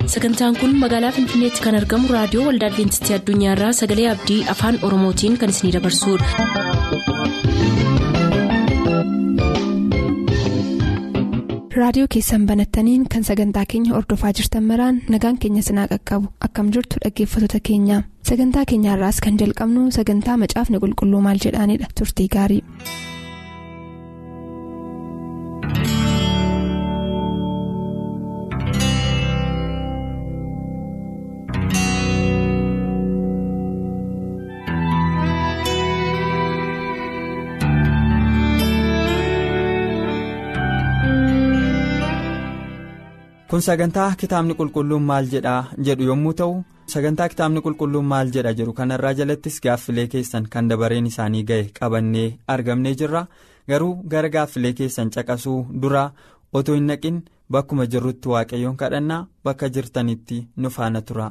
sagantaan kun magaalaa finfinneetti kan argamu raadiyoo waldaa adventistii addunyaarraa sagalee abdii afaan oromootiin kan isinidabarsudha. raadiyoo keessan banattaniin kan sagantaa keenya ordofaa jirtan maraan nagaan keenya sinaa qaqqabu akkam jirtu dhaggeeffattoota keenya sagantaa keenyaarraas kan jalqabnu sagantaa macaafni qulqulluu maal jedhaanidha turtii gaarii. kun sagantaa kitaabni qulqulluun maal jedhaa jedhu yommuu ta'u sagantaa kitaabni qulqulluun maal jedha jedhu kanarraa jalattis gaaffilee keessan kan dabareen isaanii ga'e qabannee argamnee jirra garuu gara gaaffilee keessan caqasuu dura otoo hin naqin bakkuma jirrutti waaqayyoon kadhannaa bakka jirtanitti nu faana tura.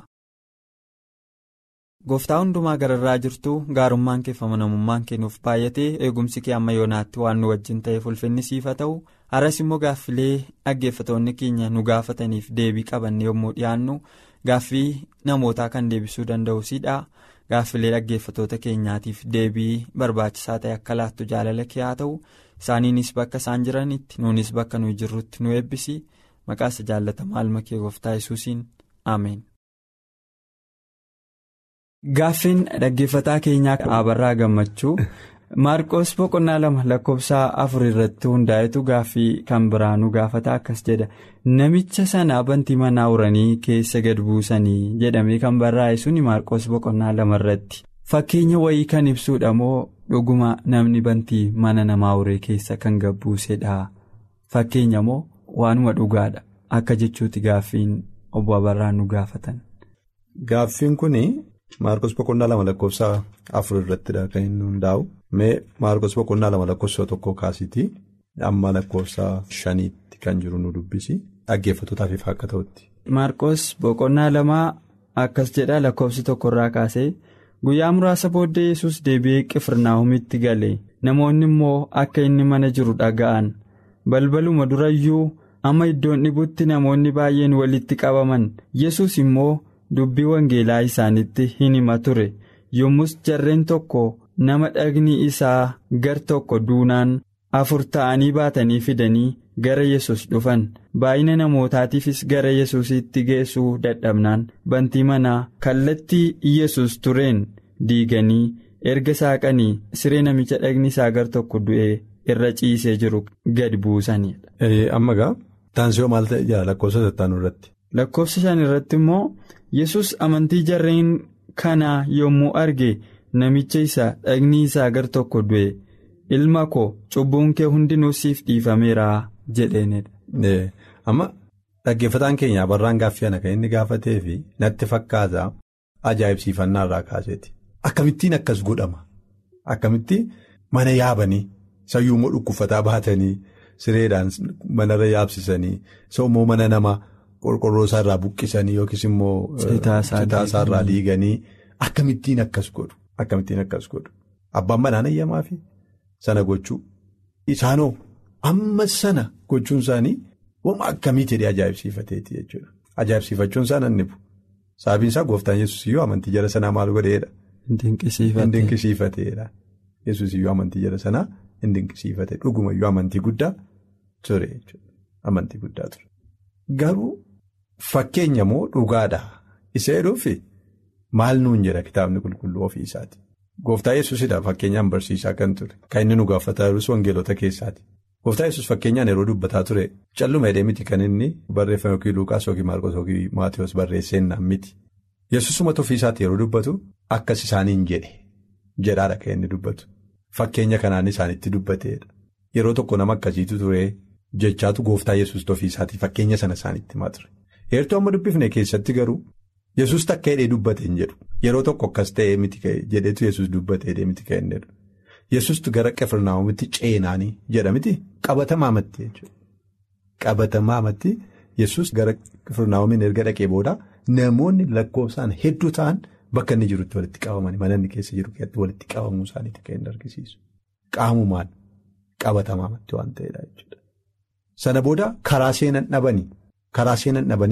gooftaa hundumaa gararraa jirtu gaarummaan kee amanamummaan kee nuuf baay'atee eegumsi kee amma yoonaatti waan nu wajjin ta'eef ulfinni siif haa ta'u haras immoo gaaffilee dhaggeeffatoonni keenya nu gaafataniif deebii qabanne yommuu dhiyaannu gaaffii namootaa kan deebisuu danda'u siidha gaaffilee dhaggeeffatoota keenyaatiif deebii barbaachisaa ta'e akka laattu jaalala kee haa ta'u isaaniinis bakka isaan jiranitti nuunis bakka nuyi jirrutti nu eebbisi maqaasa jaallatamaa ilma kee gooftaa yesuusiin ameen. Gaaffiin dhaggeeffataa keenyaa Abarraa Gammachuu Maarqos boqonnaa lama lakkoofsa afur irratti hundaa'etu gaaffii kan biraanuu gaafata akkas jedha namicha sana bantii manaa uranii keessa gad buusanii jedhamee kan barraa'e suni Maarqos boqonnaa lama irratti fakkeenya wayii kan ibsuudha moo dhuguma namni bantii mana namaa uree keessa kan gad buusedha fakkeenya moo waanuma dhugaadha akka jechuuti gaaffiin obbo Abarraa nu gaafatan. Gaaffiin kuni. Maarkos boqonnaa lama lakkoofsa afur irrattidha kan inni hundaa'u mee maarkos boqonnaa lama lakkoofsa tokko kaasitii amma lakkoofsa shaniitti kan jiru nu dubbisi dhaggeeffatootaaf akka ta'utti. Maarkos boqonnaa lamaa akkas jedha lakkoofsi tokkorraa kaasee guyyaa muraasa booddee yesus deebi'ee qifirnaahumitti gale namoonni immoo akka inni mana jiru dhaga'an balbaluma durayyuu amma iddoon dhibutti namoonni baay'een walitti qabaman yesus immoo. dubbii wangeelaa isaanitti hin hima ture yommus jarreen tokko nama dhagni isaa gar tokko duunaan afur ta'anii baatanii fidanii gara yesus dhufan baay'ina namootaatiifis gara yesusitti geessuu dadhabnaan bantii manaa kallattii yesus tureen diiganii erga saaqanii siree namicha dhagni isaa gar tokko du'ee irra ciisee jiru gad buusanidha. amma gaa taansiyoo maal ta'e jira lakkoofsa sattaanuu irratti. lakkoofsa shan irratti immoo. yesus amantii jarreen kanaa yommuu arge namicha isa dhagni isaa gar tokko du'e ilma koo cubbuun kee hundinuu siif dhiifameera jedheenidha. amma dhaggeeffataan keenya barraan gaaffii kana kan inni gaafatee fi natti fakkaata ajaa'ibsiifannaa irraa kaaseeti akkamittiin akkas godhama akkamitti mana yaabanii sayyuummoo dhukkufataa baatanii sireedhaan manarra yaabsisanii soommoo mana namaa. qorqorroo isaa irraa buqqisanii yookiis immoo citaa isaa irraa diiganii akkamittiin akkas godhu akkamittiin akkas godhu abbaan manaan ayyamaa fi sana gochuu isaanoo amma sana gochuun isaanii wama akkamii jedhee ajaa'ibsiifateeti jechuudha ajaa'ibsiifachuun isaa nan nibu sababiin isaa gooftaan yesus iyyuu amantii jara sanaa maal godheedha. Indinqisiifateedha yesus iyyuu amantii jara sanaa indinqisiifate dhuguma iyyuu amantii guddaa ture jechuudha amantii guddaa ture garuu. Fakkeenya moo dhugaadha isa jedhuufi maal nuun jedha kitaabni qulqulluu ofii isaati. Gooftaa yesuusidha fakkeenyaan barsiisaa kan ture kan inni nu gaafataa jirus wangeelota keessaati. Gooftaa yesus fakkeenyaan yeroo dubbataa ture calluma hidhee miti kan inni barreeffame yookiin Luuqaas yookiin Maarqos yookiin Maatiyoos barreesseennaan miti. Yesuusumatu ofii isaati yeroo dubbatu akkas isaaniin jedhe jedhaadha kan inni dubbatu. Fakkeenya kanaan isaanitti dubbateedha. Yeroo tokko nama akkasiitu ture jechaatu gooftaa yesuus ofii isaatii fakkeenya sana isaanitti himaa ture. Heertuu amma dubbifne keessatti garuu yesus takka hidhee dubbate hin jedhu yeroo tokko akkas ta'ee miti jedhetu yesus dubbate hidhee miti kan hin jedhu yesustu gara qifirnaa'umitti ceenaanii jedha miti qabatamaamatti jechuudha. Qabatamaamatti yesus gara qifirnaa'umiin erga dhaqee booda namoonni lakkoofsaan hedduu ta'an bakka inni jirutti walitti qabamanii mana inni keessa jiru walitti qabamuu isaaniitti kan inni argisiisu qaamumaan qabatamaamatti waan ta'edha jechuudha. Sana booda karaa seenan dhabanii. Karaa seenan dhabanii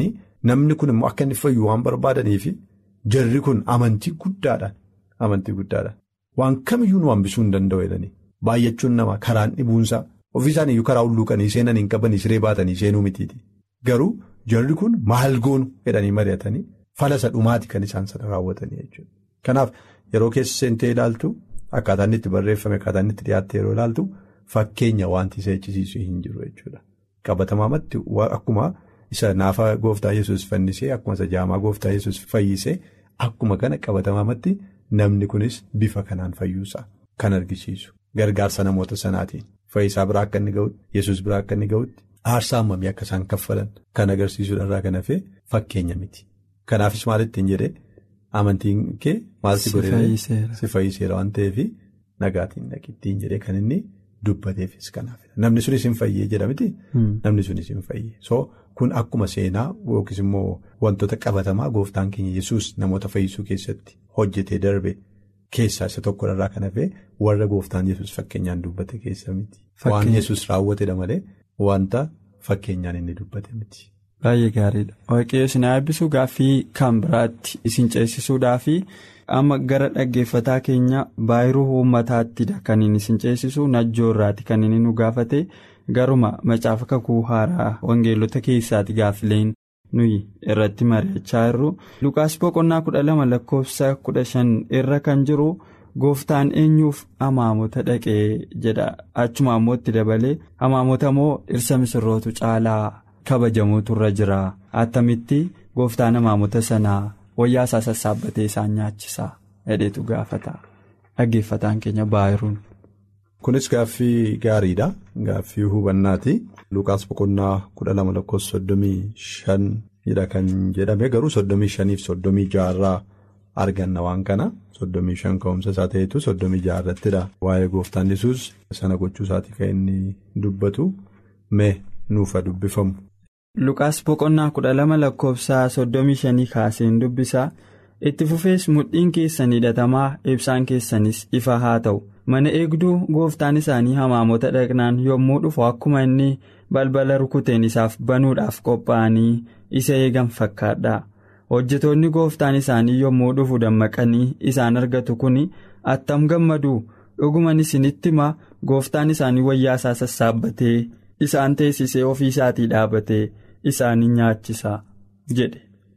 namni kun immoo akka inni fayyu waan barbaadaniif jarri kun amantii guddaadhaan amantii guddaadhaan waan kamiyyuu nu hambisuu hin danda'u jedhanii baay'achuun nama karaan dhibuunsaa ofii isaaniiyyuu karaa hulluuqanii seenanii hin qabanii siree baatanii seenuu mitiiti garuu jarri kun maal goonu jedhanii mari'atanii falasa dhumaati kan isaan sana raawwatanii jechuudha. Kanaaf yeroo keessa seentee ilaaltu akkaataa inni itti barreeffame akkaataa inni itti dhiyaatte yeroo ilaaltu fakkeenya wanti isa jechisiisu hin jiru jechuudha. Qabatamaamatti akkuma isa naafa gooftaa yesus fannisee akkuma isa jaamaa gooftaa yesus fayyisee akkuma kana qabatamaamatti namni kunis bifa kanaan fayyuusaa kan argisiisu gargaarsa namoota sanaatiin fayyisaa biraa akka inni ga'utti yesus biraa akka inni ga'utti aarsaa hammamii akka isaan kaffalan kan agarsiisuudhaan kan hafee fakkeenya miti. Kanaafis maal ittiin jedhee amantiin kee maal si godhee si fayyiseera waan ta'eef nagaatiin dhaqittiin jedhee kan inni dubbateefis kanaafidha. Namni sunis hin fayyee jedhamiti. Namni sunis hin fayyee. So kun akkuma seenaa yookiis immoo wantoota qabatamaa gooftaan keenya yesus namoota fayyisuu keessatti hojjetee darbe keessaa isa tokkodha kan hafee warra gooftaan yesus fakkeenyaan dubbate keessa miti. Waan yesus raawwatedha malee wanta fakkeenyaan inni dubbate miti. Baay'ee gaariidha. Waaqayyo isin eebbisuu gaaffii kan biraatti isin ceesisuudhaafi amma gara dhaggeeffataa keenya baay'iruu uummataattiidha kan inni isin ceesisu najjoo irraati kan inni nu gaafate garuma macaafa kakuu haaraa wangeelota keessaati gaaffileen nuyi irratti mari'achaa jirru. Lukaas boqonnaa kudha lama lakkoofsa kudha shan irra kan jiru gooftaan eenyuuf amaamota dhaqee jedha achuma ammoo itti dabalee amaamota moo dhirsa misirrootu caalaa. kabajamuutu irra jira attamitti gooftaan amaamota sanaa wayyaa isaa sassaabbatee isaan nyaachisaa hedheetu gaafata dhaggeeffataan keenya baayiruun. Kunis gaaffii gaariidha. Gaaffii hubannaati. Lukaas boqonnaa kudha lama lakkoofsa soddomii shanidha kan jedhame garuu soddomii shaniif soddomii jaarraa arganna waan kana soddomii shan ka'umsa isaa ta'etu soddomii jaarrattidha. Waa'ee gooftaan yesus sana gochuu isaatii kan inni dubbatu mee nuufa dubbifamu. Lukaas boqonnaa kudha lama lakkoofsa soddomii shanii kaaseen dubbisaa itti fufees mudhiin keessan hidhatamaa ibsaan keessanis ifa haa ta'u mana eegduu gooftaan isaanii hamaamota dhaqnaan yommuu dhufu akkuma inni balbala rukuteen isaaf banuudhaaf qophaa'anii isa eegan fakkaadha hojjetoonni gooftaan isaanii yommuu dhufu dammaqanii isaan argatu kun attam gammadu dhuguman isinitti hima gooftaan isaanii wayyaa isaa sassaabbatee isaan teessisee ofii isaatii dhaabatee isaanii nyaachisaa jedhe.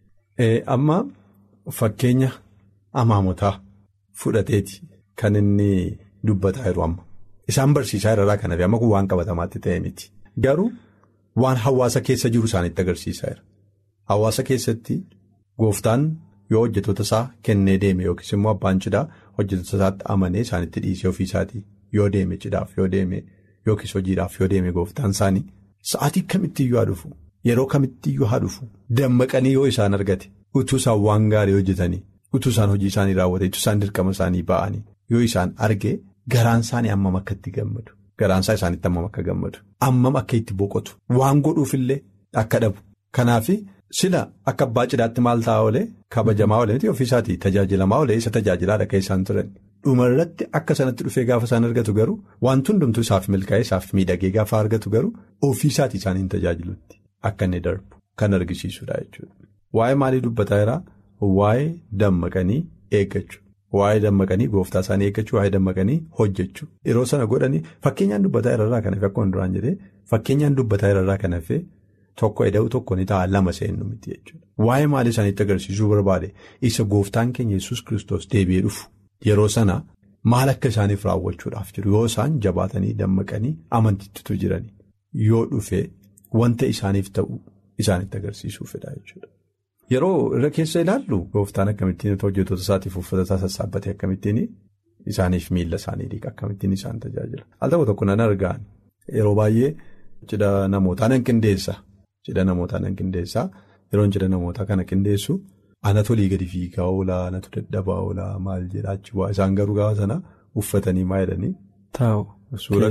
Amma fakkeenya amaamotaa fudhateeti kan inni dubbataa jiru amma isaan barsiisaa irraa kan hafe amma kun waan qabatamaatti ta'e miti garuu waan hawaasa keessa jiru isaanitti agarsiisaa jira hawaasa keessatti gooftaan yoo hojjetoota isaa kennee deeme yookiis immoo abbaan cidhaa hojjetoota isaatti amanee isaanitti dhiisee ofii isaatii yoo deeme cidhaaf yoo deeme yookiis hojiidhaaf yoo deeme gooftaan isaanii sa'aatii kamittiyyuu haa dhufu yeroo kamittiyyuu haa dhufu dammaqanii yoo isaan argate utuu isaan waan gaarii hojjetanii utuu isaan hojii isaanii raawwate utuu isaan dirqama isaanii ba'anii yoo isaan arge garaan isaanii hammam akka itti gammadu garaan isaa isaanitti hammam akka gammadu hammam akka itti boqotu waan godhuufillee akka dhabu kanaaf sila akka abbaa cidhaatti maal ta'a olee kabajamaa olee miti ofiisaatii tajaajilamaa olee isa tajaajilaadha kan isaan turan. dhumarratti akka sanatti dhufee gaafa isaan argatu garuu wanti hundumtuu isaaf milkaa'ee isaaf miidhagee gaafa argatu garuu ofiisaatii isaaniin tajaajilutti akka inni darbu kan argisiisudha jechuudha. Waa'ee maalii dubbataa jira? Waa'ee dammaqanii eeggachuu. Waa'ee dammaqanii gooftaa isaanii eeggachuu, waa'ee dammaqanii hojjechuu. Yeroo sana godhanii fakkeenyaan dubbataa irraa kan hafe akkuma duraan jedhee fakkeenyaan dubbataa irraa kan hafe tokko eda'uu tokko ni ta'a lama seennu miti jechuudha. Waa'ee maalii isaaniitti agarsiisuu barbaade isa gooftaan keenya yesus kristos deebi'ee dhufu. Yeroo sana maal akka isaaniif raawwachuudhaaf jiru yoo isaan jabaatanii dammaqanii amantiitti jiranii yoo dhufee wanta isaaniif ta'u isaanitti agarsiisuufidha jechuudha. Yeroo irra keessa ilaallu gooftaan akkamittiin hojjetoota isaatiif uffata isaa sassaabbatee akkamittiin isaaniif miila isaanii dhiqa akkamittiin isaan tajaajila. Al tokko tokko nan argaan yeroo baay'ee cidha namootaa nan qindeessa cidha namootaa nan qindeessa yeroon cidha namootaa kana qindeessu. Anatu olii gadi fiigaa oolaa anatu dadhabaa oolaa maal jedhaachi waa isaan garuu gaafa sana uffatanii maa jedhanii. Taa'u. Suura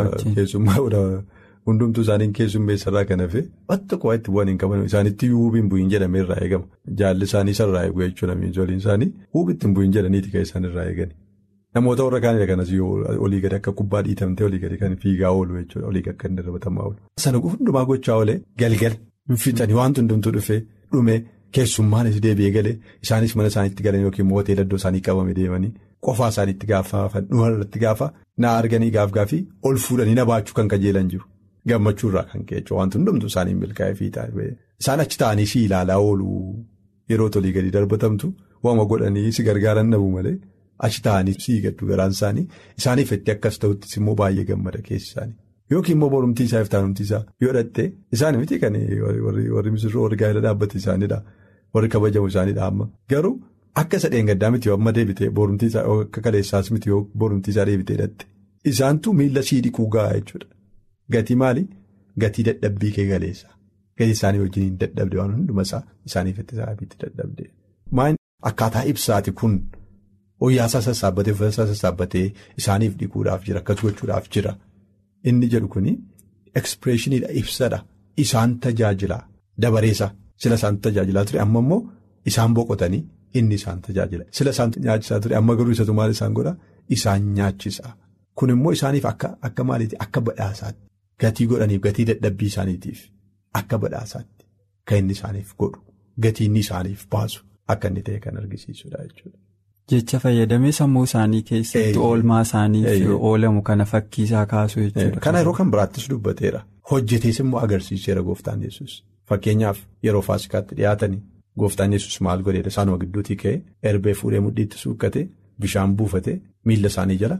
keessummaa hundumtuu isaaniin keessummeessarraa kan hafe bakka qo'aa itti bu'an hin qaban isaanitti huubiin bu'iin jedhamee irraa eegama. Jaalli isaanii sarraa eeguu jechuudha miinzoliin isaanii huubitti hin bu'iin jedhaniiti kan isaan irraa eegani. Namoota warra kaanidha kanas olii gadi akka kubbaa dhiitamtee olii gadi kan fiigaa oolu jechuudha olii akka inni darbatamaa oolu. Sana hundumaa gochaa oolee galgal fixanii wanti hundumtuu dhufee. dhume keessummaanis deebi'ee galee isaanis mana isaaniitti galan yookiin immoo hoteela iddoo isaanii qabame deemanii qofaa isaaniitti gaafatan dhumarratti gaafa na arganii gaaf gaafii ol fuudhanii na baachuu kan kajeelan jiru gammachuurraa kan ka'e wanti hundumtu isaanii milkaa'ee fiixaa isaan achi ta'anii si ilaalaa oolu yeroo tolii gadi darbatamtu waama godhanii si gargaaran dhabu malee achi ta'anii si gaddu garaan isaanii isaaniif itti akkas ta'uttis immoo baay'ee gammada keessi isaanii. Yookiin immoo borumtii isaa iftaanumtii isaa yoo dhattee isaan miti kan warri misirroo warri gaa'ela dhaabbate isaaniidha warri kabajamu isaaniidha amma garuu akka isa dheengaddaa miti yoo amma deebitee borumtii isaa akka kaleessaas miti yoo borumtii isaa deebitee dhatte isaantu miila sii dhiquu gahaa jechuudha gatii maali gatii dadhabbii kee galeessa gatii isaanii wajjin hin dadhabde waan hunduma isaa isaaniif itti saafiitti dadhabde maan akkaataa ibsaati kun hoyyaasaa sassaabbatee uffata sassaabbatee isaaniif dhiquudhaaf jira akkas gochuudhaaf jira. Inni jedhu kuni ekspreeshiniidha ibsadha isaan tajaajila dabareessa sila isaan tajaajilaa ture amma immoo isaan boqotanii inni isaan tajaajila sila isaan nyaachisaa ture amma garuu isatu maal isaan godha isaan nyaachisa kun immoo isaaniif akka akka maaliiti akka badhaasaatti gatii godhaniif gatii dadhabbii isaaniitiif akka badhaasaatti kan inni isaaniif godhu gatii inni isaaniif baasu akka inni ta'e kan argisiisudha jechuudha. Jecha fayyadamee sammuu isaanii keessatti oolmaa isaaniif oolamu kana fakkiisaa kaasuu jechuudha. Kana yeroo kan biraattis dubbateera. Hojjetees immoo agarsiiseera gooftaan yesus Fakkeenyaaf yeroo faasikaatti dhiyaatanii gooftaan yesus maal godheedha isaanuma gidduutii ka'ee erbee fuudhee mudhiitti suukkatee bishaan buufatee miila isaanii jala.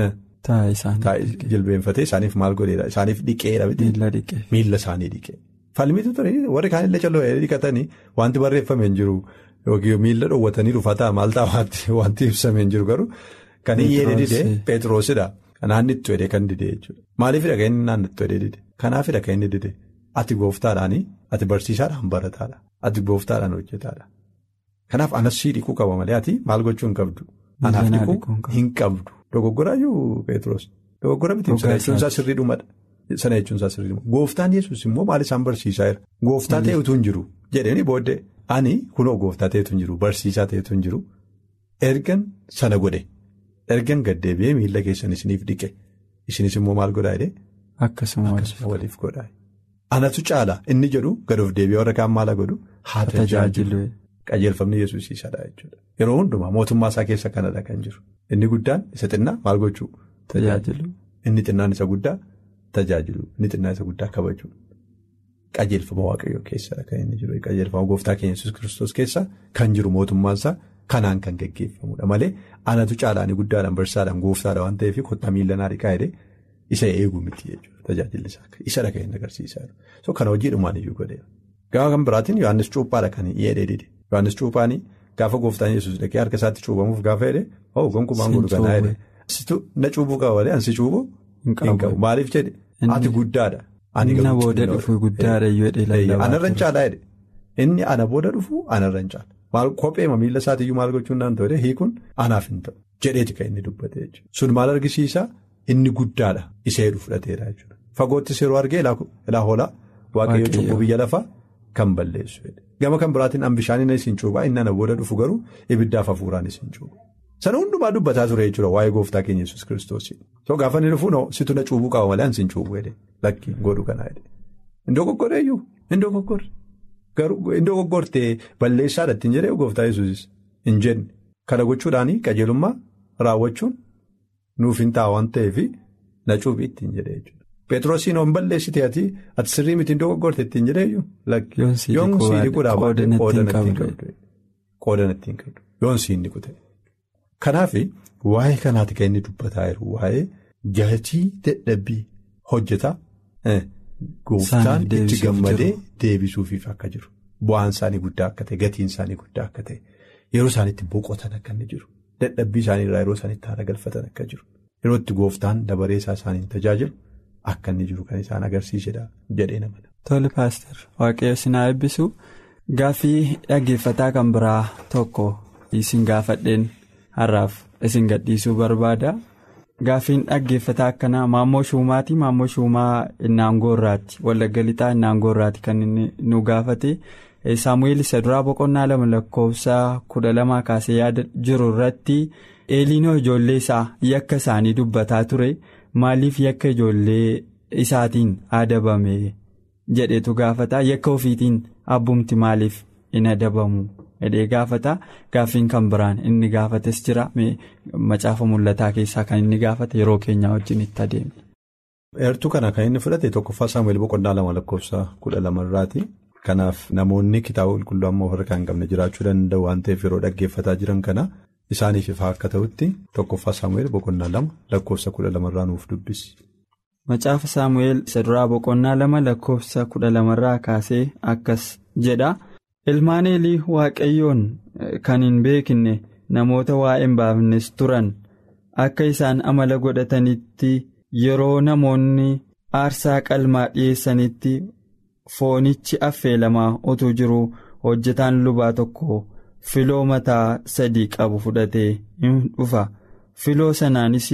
Jilbeenfatee isaaniif maal godheedha isaaniif dhiqeera. Miila isaanii dhiqee. Falmitu ture warri kaanillee calloo dhiqatanii wanti barreeffamee hin jiru. Yookiin miila dhoowwatanii dhufataa maal ta'a wanti ibsamee hin jiru garuu kan iyyee didee Petroosidha. Naannittu jedhee kan didee jechuudha. Maaliifidha kan inni naannittu jedhee didee? Kanaafidha kan inni didee? Ati gooftaadhaanii ati barsiisaadhaan barataadha. Ati gooftaadhaan hojjetaadha. Kanaaf anas sii dhiquu qaba malee ati maal gochuu hin qabdu? Anaaf dhiquu hin qabdu. Dogoggoraayyuu Petroos. Dogoggora miti sana jechuun isaa sirrii dhumadha. Sana jechuun isaa sirrii dhumadha. Gooftaan yesus immoo maal isaan barsiisaa jira? Gooftaa ta'etu hin jiru jedhanii booddee. Ani kunoo gooftaa ta'etu hin jiru barsiisaa ta'etu hin jiru ergan sana godhe ergan gaddeebi'ee miila keessan isiniif dhiqe isinis immoo maal godhaa jedhee. Akkasuma waliif godhaa. Anatu caala inni jedhu gad of deebi'ee warra kaan maala godhu haa tajaajilu. Qajeelfamni yesuusiisadha jechuudha. Yeroo hundumaa mootummaa isaa keessa kanadha kan jiru. Inni guddaan isa xinnaa maal gochuu? Tajaajilu. Inni xinnaan isa guddaa tajaajilu. Inni xinnaan isa guddaa kabaju. Qajeelfama waaqayyoo keessadha kan inni jiru. Qajeelfama gooftaa keenya yesus kiristoos keessa kan jiru mootummaansaa kanaan kan gaggeeffamudha malee anatu caalaanii guddaadhaan barsiisaadhaan gooftaadha waan ta'eef kottaa miila naa dhiqaa jedhee isa eeguu miti jechuudha tajaajilli isaa isadha kan inni agarsiisaa jiru. So kana hojiidhumaan iyyuu godheera. Gaafa kan biraatiin Yohaannis Cuuphaadha kan dhiyeedhee dide. Yohaannis Cuuphaanii gaafa gooftaan yesus dhaqee harka isaatti cuubamuuf gaafa jedhee hoo gonkumaan godhu kanaa jedhee. Na cuubuu qaba malee ansi cuubuu hin qabu maaliif jedhe ati guddaadha. Inni booda dhufu guddaadha iyyuu lallabaa. Anarran caalaa jedhe inni ana booda dhufu anarran caala maal kopheema miila isaatiiyyuu maal gochuun naan ta'u hiikuun anaaf hin ta'u jedheeti kan inni dubbate jechuudha. Sun maal argisiisaa inni guddaadha isa heduu fudhateera jechuudha. Fagoottis yeroo argee ilaa hoolaa waaqayyo cubbuu biyya lafaa kan balleessu gama kan biraatiin an bishaan isin cuubaa inni ana booda dhufu garuu ibiddaaf hafuuraan isin cuuba. Sana hundumaa dubbataa ture jechuudha waa'ee gooftaa keenya yesus kiristoosii. So gaafa inni dhufu situ na cuubuu qaba malee ansi hin cuubuu jedhee lakkii godhu kanaa jedhee. Indoo goggoreeyyuu indoo goggorre garuu indoo goggortee balleessaadha ittiin jedhee gooftaa yesuusis hin jenne kana gochuudhaanii qajeelummaa raawwachuun nuuf hin ta'a waan ta'eef na cuubii ittiin jedhee jechuudha. Peetroosiin on balleessite ati ati sirrii miti indoo goggorte ittiin jedheeyyuu lakkii yoon sii dhiquudhaaf qoodan ittiin qabdu yoon sii hin dhiqu ta'e. Kanaaf waa'ee kanaati kan inni dubbataa jiru waa'ee gatii dadhabbii hojjetaa gooftaan itti gammadee deebisuufiif akka jiru bu'aan isaanii guddaa akka ta'e gatiin isaanii guddaa akka ta'e yeroo isaaniitti boqotan akka inni jiru dadhabbii isaanii irraa yeroo isaaniitti haara galfatan akka jiru yeroo itti gooftaan dabaree isaa isaaniin tajaajilu akka inni jiru kan isaan agarsiisedha jedhee namana. Tole paaster waaqayyo sinaa eebbisu gaaffii dhaggeeffataa kan biraa tokko isin gaafadheen. Har'aaf isin gadhiisuu barbaada. Gaaffiin dhaggeeffataa akkanaa maammoo shuumaati. Maammoo shuumaa Innaangoo irraati. Wallagga lixaa Innaangoo irraati kan inni nu gaafate. Saamu'eel isa duraa boqonnaa lama lakkoofsa kudha lamaa kaasee yaada jiru irratti eeliinoo ijoollee isaa yakka isaanii dubbataa ture. Maaliif yakka ijoollee isaatiin adabame jedhetu gaafata. Yakka ofiitiin abbumti maaliif in adabamu jedhee gaafata gaaffiin kan biraan inni gaafates jira macaafa mul'ataa keessaa kan inni gaafate yeroo keenyaa wajjin itti adeemne. Eertuu kana kan inni fudhate tokkoffaa Saamu'eel boqonnaa lama lakkoofsa kudha lamarraati. Kanaaf namoonni kitaaba qulqulluu amma of harkaa hin qabne jiraachuu danda'u waan ta'eef yeroo dhaggeeffataa jiran kana isaaniif ifaa akka ta'utti tokkoffaa Saamu'eel boqonnaa lama lakkoofsa kudha lamarraa nuuf dubbisi. Macaafa Saamu'eel isa duraa boqonnaa lama lakkoofsa kudha lamarraa kaasee akkas jedha. Ilmaan Eelii Waaqayyoon kan hin beekne namoota waa hin baafnes turan akka isaan amala godhatanitti yeroo namoonni aarsaa qalmaa dhiyeessanitti foonichi affeelamaa utuu jiru hojjetaan lubaa tokko filoo mataa sadii qabu fudhatee hin dhufa. Filoo sanaanis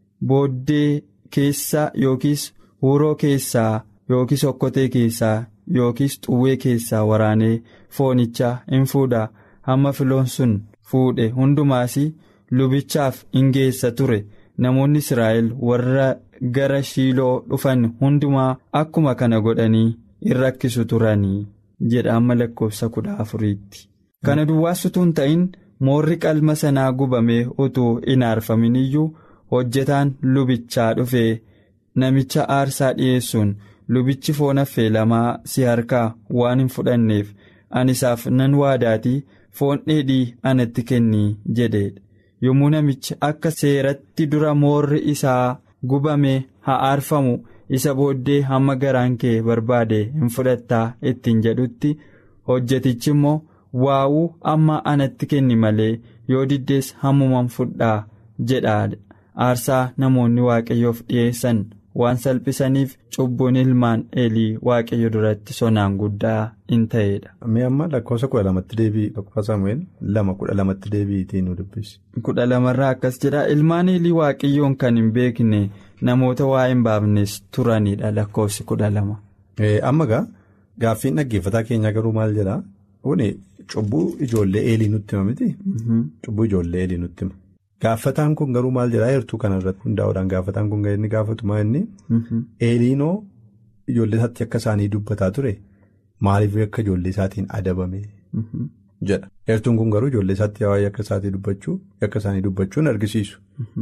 booddee keessaa yookiis huuroo keessaa yookiis okkotee keessaa. yookiis xuwwee keessaa waraanee foonicha hin fuudha hamma filoon sun fuudhe hundumaas lubichaaf hin geessa ture namoonni israa'el warra gara shiiloo dhufan hundumaa akkuma kana godhanii in rakkisu turanii jedha amma lakkoofsa kudha afuriitti. kana duwwaas utuu hin ta'in moorri qalma sanaa gubamee utuu hin aarfamin iyyuu hojjetaan lubichaa dhufee namicha aarsaa dhiyeessuun. lubichi foon affeelamaa si harkaa waan hin fudhanneef ani isaaf nan waadaatii foon dheedhii anatti kennii jedheedha yommuu namichi akka seeratti dura moorri isaa gubame haa aarfamu isa booddee hamma garaan kee barbaade hin fudhattaa ittiin jedhutti hojjetichi immoo waawuu amma anatti kenni malee yoo diddees hammuman fudhaa jedhaadha aarsaa namoonni waaqayyoof dhiyeessan. waan salphisaniif cubbuun ilmaan eelii waaqayyo duratti sonaan guddaa in ta'edha. Mee amma lakkoofsa kudha lamatti deebii tokkoffaa Saamu'eel lama kudha lamatti deebiitii nu dubbisi. Kudha lamarraa akkas jedha ilmaan eelii waaqayyoon kan hin beekne namoota waa hin baafnes turanidha lakkoofsi kudha lama. Amma gaa gaaffiin dhaggeeffataa keenyaa garuu maal jedhaa? Kuni cubbuu ijoollee eelii nutti hima miti? Cubbuu ijoollee eelii nutti hima. Gaafataan kun garuu maal jedhaa heertuu kanarratti hundaa'uudhaan gaafataan kun inni gaafatu maa inni eeliinoo ijoollee isaatti akka isaanii dubbataa ture maaliif akka ijoollee isaatiin adabame jedha. Heertuun kun garuu ijoollee isaatti waa'ee akka isaatii dubbachuu akka isaanii dubbachuun argisiisu.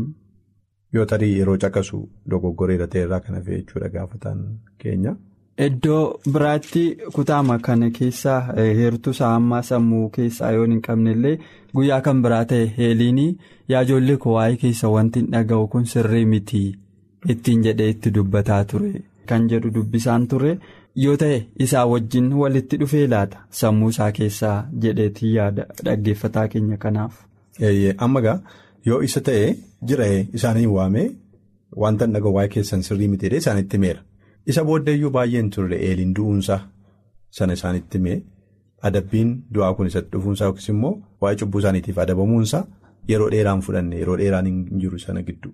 Yoo tarii yeroo caqasu dogoggoreera ta'erraa kan hafe jechuudha gaafataan keenya. Iddoo biraatti kutaama kana keessaa heertuu isaa ammaa sammuu keessaa yoo hin qabnellee guyyaa kan biraa ta'e heeliinii yaa ijoollee koo waa'ee keessa wanti hin dhaga'u kun sirrii miti ittiin jedhee itti dubbataa ture kan jedhu dubbisaan ture yoo ta'e isaa wajjin walitti dhufee laata sammuu isaa keessaa jedheetii yaada dhaggeeffataa keenya kanaaf. Amma gaa yoo isa ta'e jira isaanii waamee wanta hin dhaga'u waa'ee keessan sirrii miti jedhee isaanitti meera. Isa booddeeyyuu baay'een turre eeliin du'uunsaa sana isaanitti mee adabbiin du'aa kun isatti dhufuunsaa yookiis immoo waa'ee cubbuu isaaniitiif adabamuunsaa yeroo dheeraan fudhanne yeroo dheeraan hin jiru sana gidduu.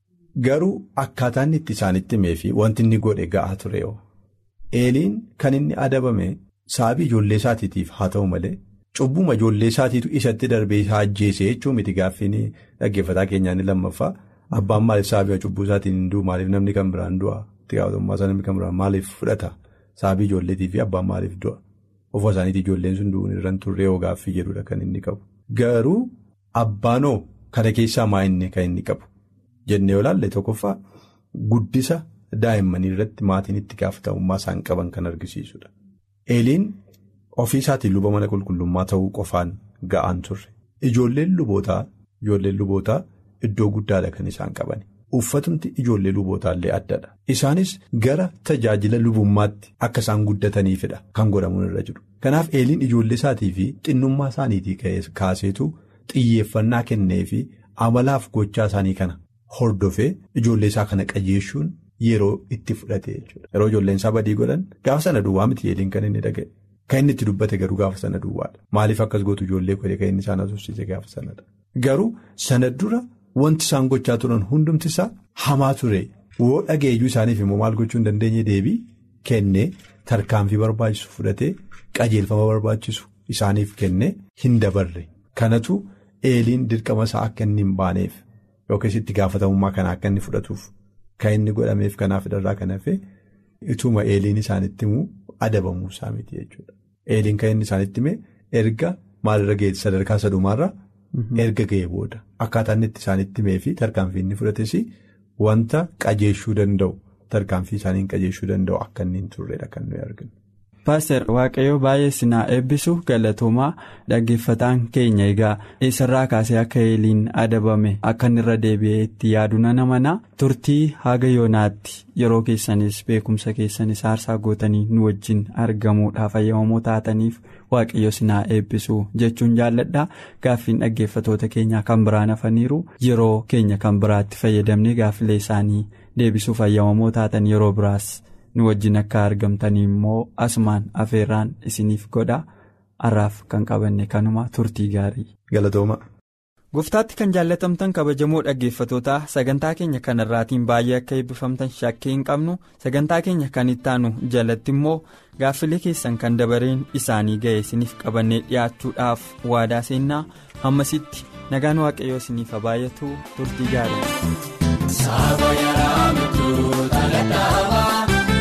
Garuu akkaataan itti isaanitti mee fi wanti inni godhe ga'aa ture yoo eeliin kan inni adabame saabii ijoollee isaatiitiif haa ta'u malee cubbuma ijoollee isaatiitu isatti darbee isaa ajjeese jechuun miti gaaffiin dhaggeeffataa keenyaa inni lammaffaa abbaan maaliif saabii cubbuu isaatiin hin du'u maaliif namni kan biraan du'a. itti gaafatamummaa isaa namni kan biraan maaliif fudhata saabii ijoolleetii fi abbaan maaliif du'a ofuma isaaniitii ijoolleen sun du'uun irraan turree yoo gaaffii jedhudha kan inni qabu. Garuu abbaanoo kana keessaa maa inni kan inni qabu jennee yoo ilaalle tokkoffaa guddisa daa'immanii irratti maatiin itti gaafatamummaa isaan qaban kan argisiisudha. Eeliin ofii isaatiin luba mana qulqullummaa ta'uu qofaan ga'aan turre ijoolleen lubootaa ijoolleen lubootaa iddoo guddaadha kan isaan qabani. Uffatumti ijoollee lubootaallee addadha. Isaanis gara tajaajila lubummaatti akka isaan guddataniifidha kan godhamuun irra jiru. Kanaaf eeliin ijoollee isaatii fi xinnummaa isaaniitii kaaseetu xiyyeeffannaa kennee fi amalaaf gochaa isaanii kana hordofee ijoollee isaa kana qajeeshuun yeroo itti fudhate jechuudha. Yeroo ijoolleen isaa badii godhan gaafa sana duwwaa miti eeliin kan inni dhaga'e. Kan inni itti dubbate garuu gaafa sana duwwaadha. Maaliif akkas gootu ijoollee godhe kan inni isaan asoosiise gaafa sanadha. Garuu sana dura. Wanti isaan gochaa turan hundumti isaa hamaa ture woo dhageeyyuu isaaniif immoo maal gochuu hin dandeenye deebii kennee tarkaanfii barbaachisu fudhatee qajeelfama barbaachisu isaaniif kennee hin dabarre kanatu eeliin dirqama isaa akka inni hin baaneef yookiis itti gaafatamummaa kana akka inni fudhatuuf kan inni godhameef kanaaf irraa kan hafe ituma eeliin isaanitti himuu adabamuu isaa miti jechuudha. Eeliin kan inni isaanitti hime erga maalirra ga'e sadarkaa sadumaarra erga ga'e booda akkaataa inni itti isaanitti himee fi tarkaanfii inni fudhates wanta qajeeshuu danda'u tarkaanfii isaaniin qajeeshuu danda'u akka inni hin turredha kan nuyi arginu. Paaster Waaqayyoo baay'ee sinaa eebbisu galatoomaa dhaggeeffataan keenya egaa eessarraa kaasee akka eeliin adabame akka inni irra deebi'ee itti yaadu nana mana turtii haga yoonaatti yeroo keessanis beekumsa keessanis aarsaa gootanii nu wajjin argamuudhaaf ayyamamoo taataniif waaqayyo sinaa eebbisu jechuun jaalladha gaaffiin dhaggeeffatoota keenyaa kan biraan hafaniiru yeroo keenya kan biraatti fayyadamnee gaaffilee isaanii deebisuuf ayyamamoo taatan yeroo biraas. nu wajjin akka argamtanii immoo asumaan afeerraan isiniif godha har'aaf kan qabanne kanuma turtii gaarii. Galatooma. Gooftaatti kan jaallatamtan kabajamoo dhaggeeffatootaa sagantaa keenya kanarraatiin baay'ee akka eebbifamtan shakkii hin qabnu sagantaa keenya kan ittaanu jalatti immoo gaaffilee keessan kan dabareen isaanii ga'e isiniif qabannee dhiyaachuudhaaf waadaa seennaa hammasitti nagaan waaqayyoo isiniif baay'atu turtii gaarii.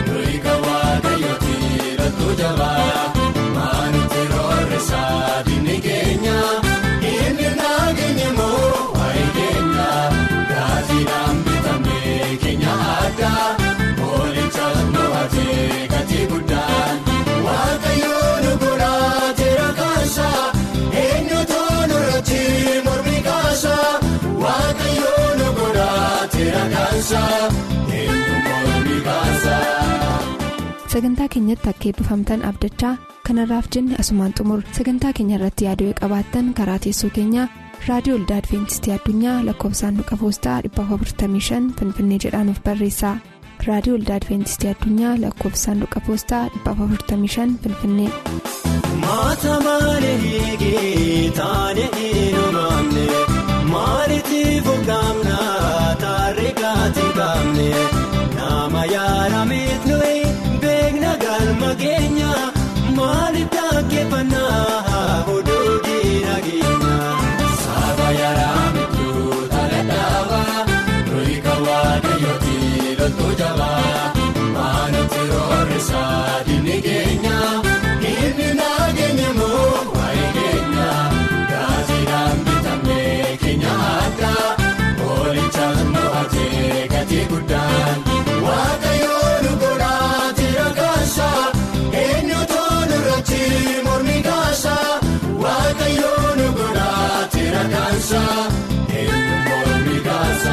Maanutti roorrisaa diinni keenya inni nageenya moo waa'ee keenya gaazexaan bitamee keenya addaa moolichaas mo'atee gatii guddaan waaqayyoon godhaa jira kaasa eenyutu nurratti mormi kaasa waaqayyoon godhaa jira kaasa eenyu mormi kaasa. sagantaa keenyatti akka eebbifamtan abdachaa kanarraaf jenne asumaan xumur sagantaa keenya irratti yaaduu qabaattan karaa teessoo keenyaa raadiyoo olda adventistii addunyaa lakkoofsaanduqa poostaa 455 finfinnee jedhaanuf barreessa raadiyoo olda adventistii addunyaa lakkoofsaanduqa poostaa 455 finfinnee. Maata malee hiikii taane eenyumaamne maaliitiif hoggaamna taarree gaati gaamne nama yaada miidhuu. Beekna galma keenya maaliif dhaggeeffannaa oduu diinageenya. Saaba yaaraa miidhuu taala dhaabaa nuyi kan waaqayyooti loltuu jabaa maanutti roorrisaa diinni keenya inni nageenya moo waa'ee keenya gaazexaan bitamee keenya addaa moolichaas mo'atee gatii guddaan waaqayyoon godhaa. eenyutu nurratti mormi kaasa waaqayyoon godhaa jira kaasa eenyu mormi kaasa.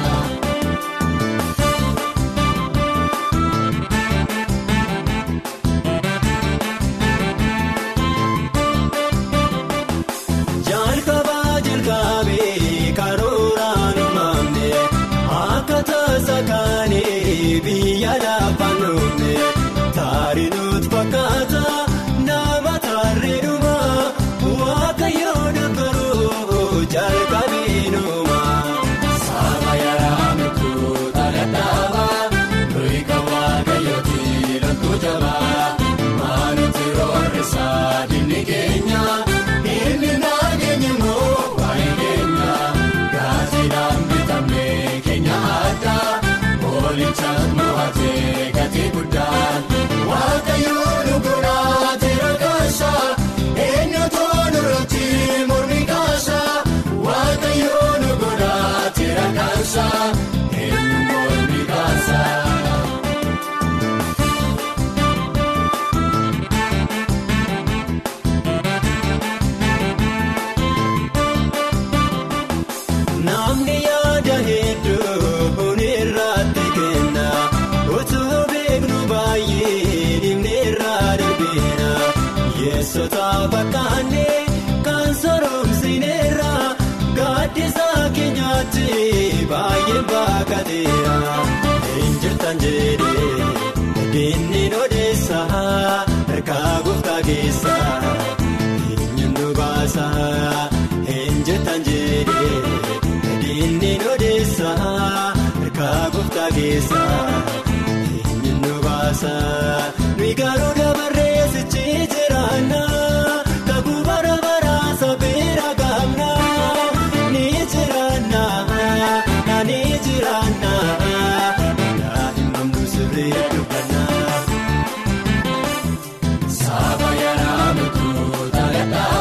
Jalqabaa jalqabee karooraan uumamne akka taasa kaanii biyya lafaan dhumne. Taarinuut fakkaata nama tarreedhuma waaqayyoon garuu jalqabeenuma. Saaba yaaraa miidhuu taala dhaabaa nuyi kan waaqayyooti loltuu jabaa maanutti roorrisaa diinni keenya inni nageenya moo waa'ee keenya gaazexaan bitamee keenya addaa moolichaas mo'atee gatii guddaan. Waaqayyoon godhaa jira kaasa eenyutu nurratti mormi kaasa waaqayyoon godhaa jira kaasa eenyu mormi kaasa. Namni yaada hedduu hunirratti kenna utuu beeknu baay'ee dhimne irraa darbeera yeessota fakkaanne kan soromsineera gaaddisa keenyaatti baay'ee baakateera injirtan jedhee diinni odeessa harkaa gooftaa keessa eenyuun nu baasa injirtan jedhee. Diinni odeessa harkaa gooftaa keessa eenyuun nu baasa nuyi garuu dabarree sichi jiraanna kakuu bara baraa sabeera gaamna ni jiraanna ni jiraanna daa'imman sirrii dubbanna. Saaba yaaraa miidhuu taala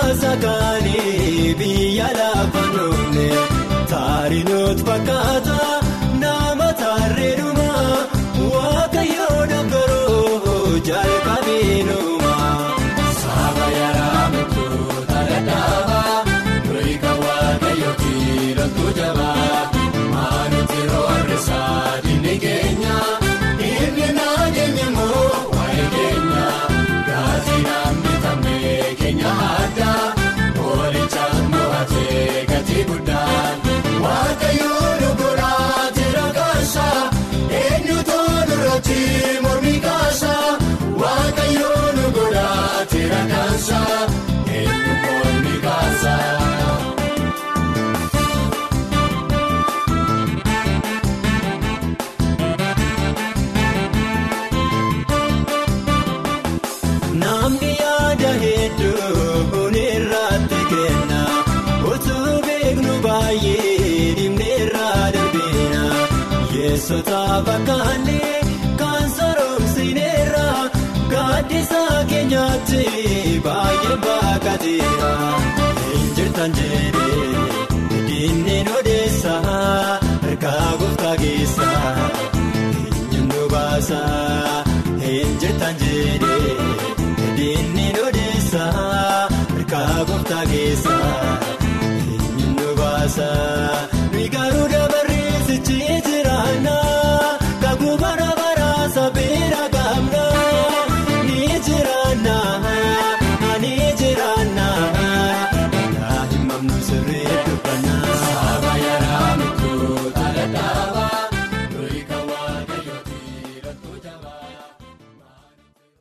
sakaanii biyya lafa noomne taarinoot fakkaata nama taarreedhuma waaqayyoo dogoroo jalqabeenuma. Saaba yaraa mukkuu taadadaaba nuyi kan waaqayyoo kiilootu jabaa maanutti roorrisaa dinni keenya inni nageenya moo waa'ee keenya gaazexaan bitamee keenya addaa oolichaas mo'atee gatii guddaan waaqayyoo dogoraa jira kaasa eenyutu duratti mormi kaasa waaqayyoo dogoraa jira kaasa eenyu mormi kaasa. Namni yaada hedduu irratti kenna utuu beeknu baay'ee dhimneerraa darbeena yeessota fakkaanne kan soromsineerra gaaddisa keenyaatti baay'ee baakateera injirtan jedhee dinneen odeessa harkaa gooftaa keessa eenyuun nu baasa injirtan jedhee dinneen odeessa.